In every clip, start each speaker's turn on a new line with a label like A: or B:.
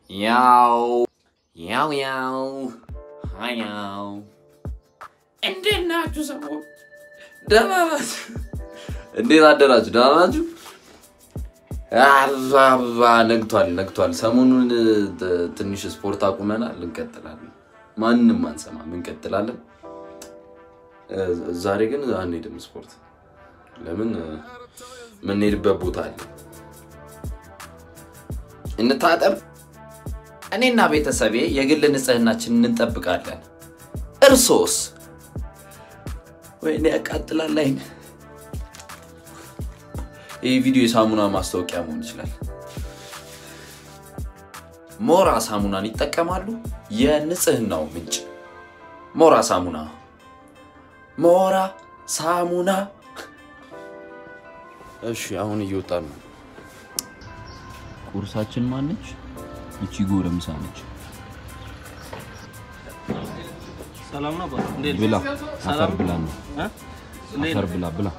A: ያው ያው ያው ሀያው እንዴት ናችሁ ሰዎች? ደህና ናችሁ? እንዴት አደራችሁ? ደህና ናችሁ? አባ አባ ነግቷል ነግቷል። ሰሞኑን ት- ትንሽ ስፖርት አቁመናል፣ እንቀጥላለን። ማንም አንሰማም፣ እንቀጥላለን። እ፣ ዛሬ ግን አንሄድም ስፖርት። ለምን? የምንሄድበት ቦታ አለ። እንታጠብ። እኔና ቤተሰቤ የግል ንጽህናችንን እንጠብቃለን። እርሶስ? ወይኔ ያቃጥላል አይን። ይህ ቪዲዮ የሳሙና ማስታወቂያ መሆን ይችላል። ሞራ ሳሙናን ይጠቀማሉ። የንጽህናው ምንጭ ሞራ ሳሙና። ሞራ ሳሙና። እሺ፣ አሁን እየወጣን ነው። ቁርሳችን ማነች? ይቺ ጎረምሳ ነች።
B: ሰላም ነው አባ? እንዴት ነህ?
A: ብላ
B: ሰላም
A: አፈር ብላ ነው
B: እ? እንዴት
A: አፈር
B: ነህ?
A: ብላ ብላ።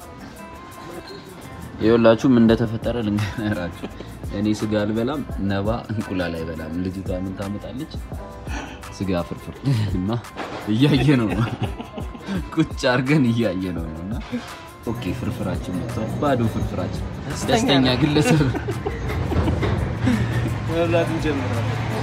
A: ይኸውላችሁም እንደተፈጠረ ልንገራችሁ። እኔ ስጋ አልበላም፣ ነባ እንቁላል አይበላም። ልጅቷ ምን ታመጣለች? ስጋ ፍርፍር እና እያየ ነው ቁጭ አድርገን እያየ ነው እና ኦኬ ፍርፍራችን መጥቷል። ባዶ ፍርፍራችን ደስተኛ ግለሰብ
B: መብላት እንጀምራለን።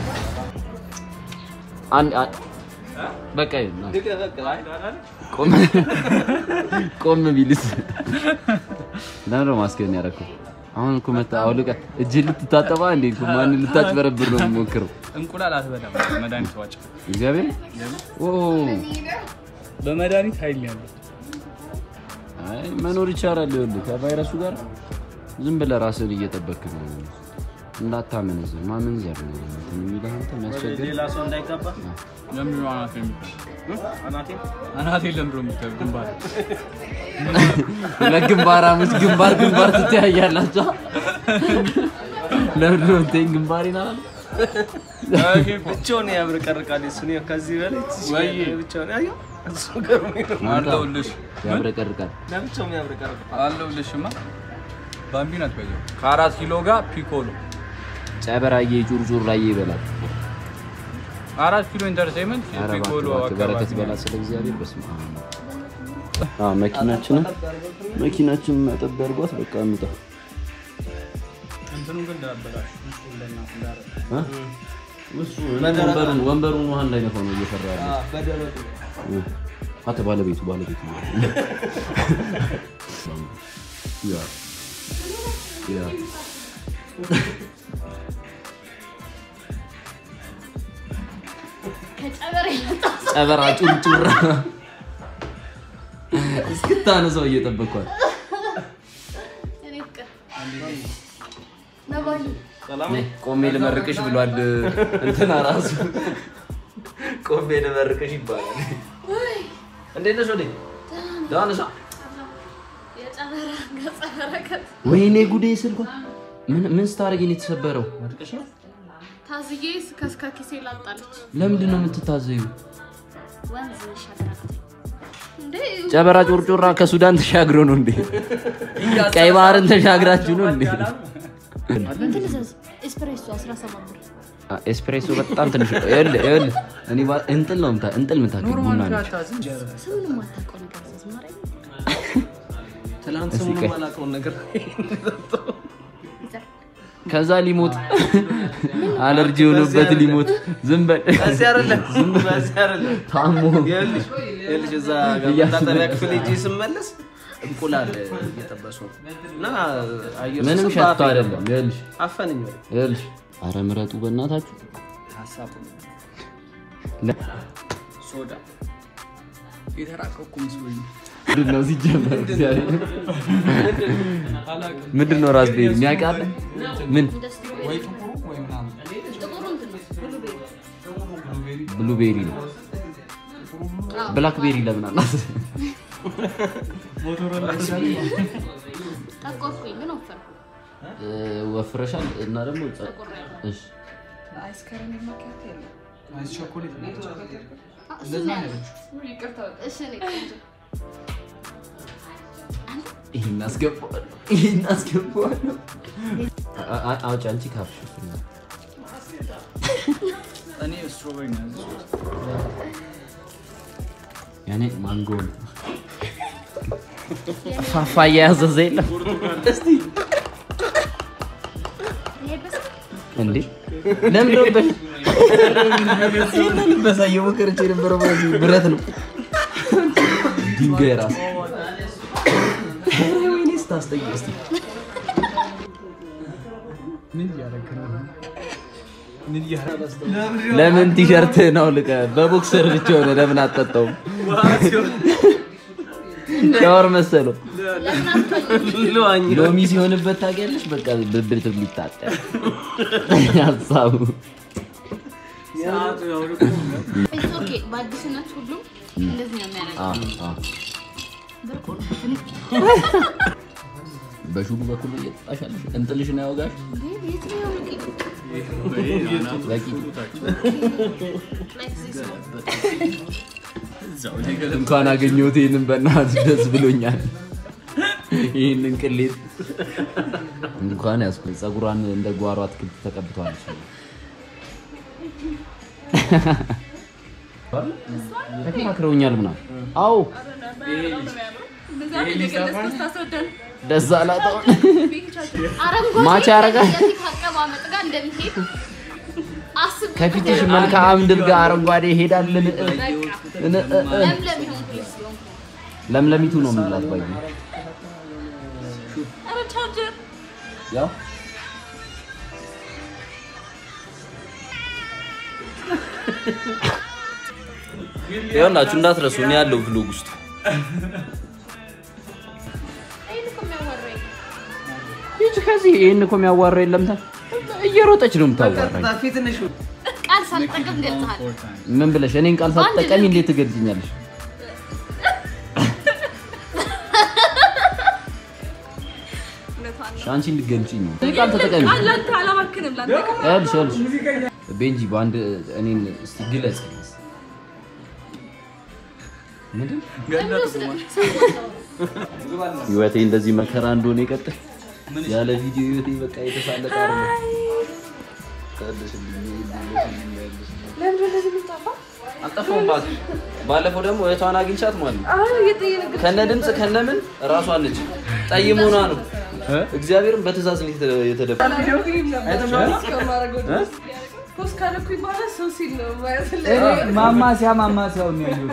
A: አንድ አንድ- በቃ ይሁን ና።
B: ልቀ- በቃ አይ፣ አይደል?
A: ቆም ቆም ቢልስ ለምን ነው ማስከን ያደረኩት? አሁን እኮ መጣ አውልቀ እጅ ልትታጠባ እንዴ? እኮ ማን ልታጭበረብር ነው የምሞክረው?
C: እንቁላል አትበላም። መድኃኒት ዋጭ።
A: እግዚአብሔር ኦ
C: በመድኃኒት ኃይል ያለው
A: አይ መኖር ይቻላል። ይኸውልህ ከቫይረሱ ጋር ዝም ብለህ ራስህን እየጠበክ ነው። እንዳታመነዝር ማመንዘር ነው እንትን የሚልህ አንተ የሚያስቸግር
B: ሌላ ሰው እንዳይጋባ
C: ለምንድን ነው አናቴ የሚባል
B: አናቴ
C: አናቴ ለምንድን ነው የሚባል ግንባር
A: ሁለት ግንባራሞች ግንባር ግንባር ትተያያላችሁ። ለምንድን ነው እንትን ግንባሬን አላለም?
B: ብቻውን ያብረቀርቃል። እሱን ያው ከዚህ በላይ
C: ወይ።
B: ብቻውን ያየው እሱ ገርሞኝ ነው።
C: አለሁልሽ
A: ያብረቀርቃል።
B: ለብቻውም ያብረቀርቃል።
C: አለሁልሽማ ባምቢና ትበየው ከአራት ኪሎ ጋር ፒኮሎ
A: ጨበራዬ ጩርጩር ላይ ይበላል።
C: አራት ኪሎ ኢንተርቴንመንት
A: ኧረ
C: ፒኮሎ
A: እባክህ በረከት
C: አካባቢ
A: በላ ስለ እግዚአብሔር በስመ አብ። መኪናችንን መኪናችንን መጠብ አድርጓት በቃ እንውጣ።
C: እንትኑ ግን እንዳበላሽ
A: እ? እሱ ወንበሩን ወንበሩን ውሃ እንዳይነፋው ነው እየፈራ ያለ
B: በደረቁ
A: እ። አተ ባለቤቱ ባለቤቱ ያ ያ
D: ከጨበሬ መጣ
A: ጨበራ ጩርጩራ እስክታነሳው እየጠበኳል።
D: እኔ ፍቅር ነባዬ
B: ሰላም
A: ነይ፣ ቆሜ ልመርቅሽ ብሏል እንትና ራሱ ቆሜ ልመርቅሽ ይባላል። እንዴት ነሽ? ወዴ ደህና ነሽ?
D: የጨበራ ገጸ በረከት
A: ወይኔ ጉዴ ስልኳ ምን ምን ስታደርጊ ነው የተሰበረው?
D: ታዝዬ ከስከ ኪሴ ላጣለች
A: ለምንድን ነው የምትታዘዩ?
D: ወንዝ ሻገራለች እንዴ
A: ጨበራ ጮርጮራ ከሱዳን ተሻግሮ ነው እንዴ? ቀይ ባህርን ተሻግራችሁ ነው እንዴ?
D: እንትን እዘዝ ኤስፕሬሶ 17 ብር
A: አ፣ ኤስፕሬሶ በጣም ትንሽ ነው። ይኸውልህ ይኸውልህ እኔ ባ- እንጥል ነው የምታ- እንጥል የምታክል ቡና ነች።
D: ስምንም አታውቀው ነገር እዘዝ ማርያም
B: ትናንት
A: እስኪ
B: ሰሞኑን
A: ቆይ።
B: የማላውቀውን ነገር
D: ይዘር
A: ከዛ ሊሞት አለርጂ የሆነበት ሊሞት ዝም በል
B: እዚህ አይደለም እዚህ አይደለም
A: ታሞ
B: ይኸውልሽ ይኸውልሽ እዛ ጋር መታጠቢያ ክፍል ሄጄ ስመለስ እንቁላል እየጠበሱ ነው እና አየር
A: ምንም
B: ስስብ
A: ሸቶ
B: በአፌ
A: አይደለም።
B: ገባ።
A: ይኸውልሽ
B: አፈነኝ ወሬ
A: ይኸውልሽ፣ አረ ምረጡ በእናታችሁ።
B: ሀሳብ
A: ለ-
C: ሶዳ የተራቀቁ ምስሎኝ
A: ምንድን ነው ሲጀመር? እግዚአብሔር ምንድን ነው ራስ ቤሪ የሚያውቃለ ምን
D: እንደሱ
C: ወይ ጥቁሩ ወይ ምናምን
D: ጥቁሩ እንትን ነው ብሉቤሪ
A: ብሉቤሪ ነው። ብላክ ቤሪ ለምን አላት?
D: ጠቆርኩኝ ግን ወፈርኩ
A: እ፣ ወፍረሻል እና ደግሞ ጸ-
D: ጠቆር ያለ
A: እሺ
D: አይስከረም ማኪያቶ የለም
C: አይስ ቸኮሌት ነው
D: አ፣ እሱ ነው ያለው። እሺ እኔ ቆንጆ
A: ይሄን አስገባዋለሁ፣ ይሄን አስገባዋለሁ። አ- አ- አውጪ አንቺ ካፍሽ
C: እኔ ስትሮበሪ ነው ያዘዝኩት።
A: ያኔ ማንጎ ነው።
B: ፋፋያ ያዘዘ የለም እንዴ ለምን ነው በ ይሄንን በሳየው ሞከረች የነበረው በዚህ ብረት ነው
A: ድንጋይ ራስ
B: ወይኔ ስታስጠይቅ እስቲ
C: ምን እያደረግህ ነው? ምን እያደረግህ
B: ለምን ቲሸርትህን አውልቀህ በቦክሰር ብቻ ሆነ ለምን አትጠጣውም? ሻወር መሰለው ሎሚ ሲሆንበት ታውቂያለሽ። በቃ ብብት ሊታጠብ ሀሳቡ
C: ሰዓቱ ያውልቁ።
D: It's okay። በአዲስነት ሁሉም እንደዚህ ነው የሚያደርገው።
A: አ አ
D: ብርቁ ነው።
A: በሹሉ በኩል እየጠጣሻለሽ እንጥልሽን ያወጋሽ
D: የት ነው ያወቂ?
A: በቂ
D: Like this ነው።
C: እዛው ላይ ገለ-
A: እንኳን አገኘሁት ይህንን በእናትህ ደስ ብሎኛል። ይህንን ቅሌት እንኳን ያስኩኝ ፀጉሯን እንደ ጓሮ አትክልት ተቀብተዋለች። ተከራክረውኛል ምናምን። አዎ ደስ አላጣውን
D: አረንጓዴ
A: ማች ያደርጋል።
D: ከፊት አቀማመጥ ጋር እንደሚሄድ አስብ።
A: ከፊትሽ መልክዓ ምድር ጋር አረንጓዴ ይሄዳልን?
D: ለምለም ይሁን ፕሊዝ ይሁን።
A: ለምለሚቱ ነው የምንላት ባይ
D: ኧረ ቻርጀር
A: ያው
B: ይኸውላችሁ እንዳትረሱ እኔ ያለው ቭሎግ ውስጥ
D: ይሄን እኮ የሚያወራኝ
A: ይቺ ከዚህ ይህን እኮ የሚያዋራ የለም ታ እየሮጠች ነው የምታዋራኝ።
D: ቃል ሳልጠቅም ገልጸሃል።
A: ምን ብለሽ እኔን ቃል ሳትጠቀሚ እንዴት ትገልጽኛለሽ?
D: እውነቷን ነው።
A: እሺ፣ አንቺ እንድትገልጪኝ ነው። እኔ ቃል ተጠቀሚ።
D: ለአንተ አላባክንም ለአንተ
A: ይኸውልሽ ይኸውልሽ ቤንጂ በአንድ እኔን እስቲ ግለጽ። ምንድን ህይወቴ እንደዚህ መከራ እንደሆነ ይቀጥል። ያለ ቪዲዮ ህይወቴ በቃ የተሳለቀ አይደለም። አልጠፋሁም እባክሽ። ባለፈው ደግሞ እህቷን አግኝቻት ማለት ነው ከነ ድምፅ ከነ ምን እራሷን ልጅ ጠይም ሆና ነው እግዚአብሔርን በትእዛዝ ነው የተደ- የተደፋ
C: ማማሲያ ማማሲያው ነው ያየሁት።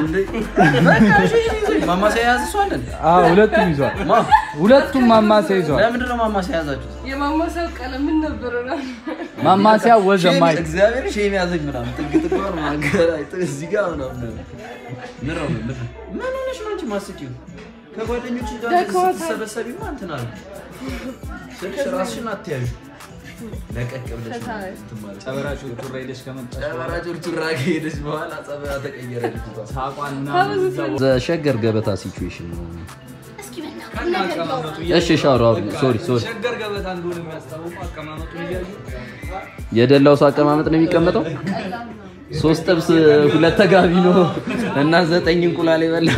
B: ማማሰያ የያዘ ሰው አለን?
C: አዎ ሁለቱም ይዟል።
B: ማ
C: ሁለቱም ማማሲያ ይዟል።
B: ለምንድን ነው ማማሰያ የያዛችሁት?
E: የማማሰብ ቀለም ምን ነበረ?
C: ማማሲያ ወዘማይ
B: እግዚአብሔር ሼም ያዘኝ ምናምን ጥግ ጥጓን ማገራይ እዚህ ጋር ምናምን ምን ነው ምን ምን ሆነሽ ነው አንቺ ማስቂው? ከጓደኞች ጋር
E: ደክሞታል።
B: ስትሰበሰቢማ እንትን አለ ስልሽ ራስሽን አትያዥ ለቀቅ ብለሽ እንትን ማለት
C: ጨበራ ጩርጩራ ሄደሽ ከመጣሽ
B: ጨበራ ጩርጩራ ከሄደች በኋላ ጸበራ ተቀየረ ልጅቷ።
C: ሳቋና
A: ሸገር ገበታ ሲቹዌሽን ነው።
D: እስኪ በእናትህ ነገር
C: አቀማመጡ
A: እሺ ሻወር አውሪ። ሶሪ ሶሪ።
C: ሸገር ገበታ እንደሆነ የሚያስታውቁ አቀማመጡን እያዩ
A: የደላው ሰው አቀማመጥ ነው የሚቀመጠው። ሶስት ጥብስ ሁለት ተጋቢ ነው እና ዘጠኝ እንቁላል የበላ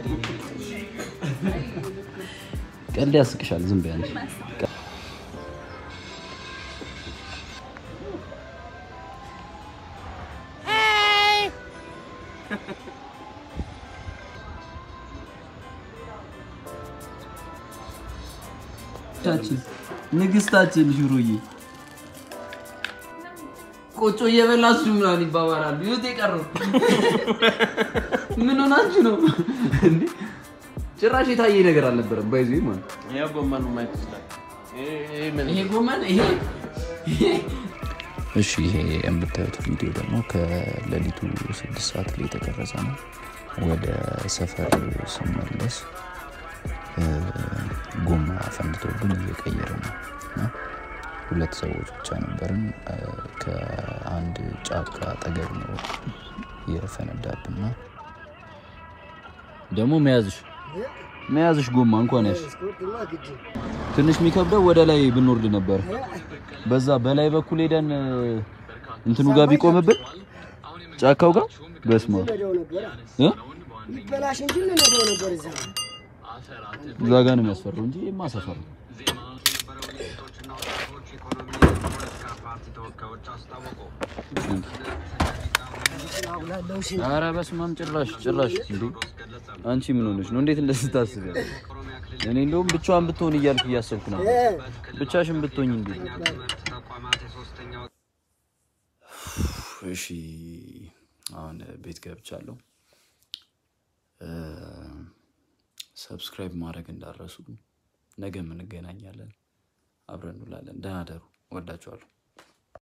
A: ቀልድ ያስቅሻል። ዝም በይ አንቺ። ንግስታችን ንግስታችን ሹሩዬ ቆጮ እየበላችሁ ምናምን ይባባላሉ። ይሁት የቀረው ምን ሆናችሁ ነው እንዴ? ጭራሽ የታየ ነገር አልነበረም። ባይዙ ማለት
B: ይሄ ጎመኑ ማየት ይችላል።
A: ይሄ ጎመን ይሄ
F: እሺ ይሄ የምታዩት ቪዲዮ ደግሞ ከሌሊቱ ስድስት ሰዓት ላይ የተቀረጸ ነው። ወደ ሰፈር ስመለስ እ፣ ጎማ ፈንድቶብን እየቀየረ ነው እና ሁለት ሰዎች ብቻ ነበርን። እ፣ ከአንድ ጫካ አጠገብ ነው የፈነዳብና
A: ደግሞ መያዝሽ መያዝሽ ጎማ እንኳን ያሽ ትንሽ የሚከብደው ወደ ላይ ብንወርድ ነበር። በዛ በላይ በኩል ሄደን እ፣ እንትኑ ጋር ቢቆምብን ጫካው ጋር በስማ እ
G: ይበላሽ እንጂ እንነግረው ነበር እዛ
A: እዛ ጋር ነው የሚያስፈራው እንጂ የማ ሰፈር ነው። ኧረ በስመ አብ ጭራሽ ጭራሽ እንዴ! አንቺ ምን ሆነሽ ነው? እንዴት እንደዚህ ታስቢያለሽ? እኔ እንደውም ብቻዋን ብትሆን እያልኩ እያሰብኩ ነው። ብቻሽን ብትሆኝ እንዴ! እሺ አሁን ቤት ገብቻለሁ። ሰብስክራይብ ማድረግ እንዳረሱ። ነገ እንገናኛለን፣ አብረን እንውላለን። ደህና ደሩ። ወዳችኋለሁ።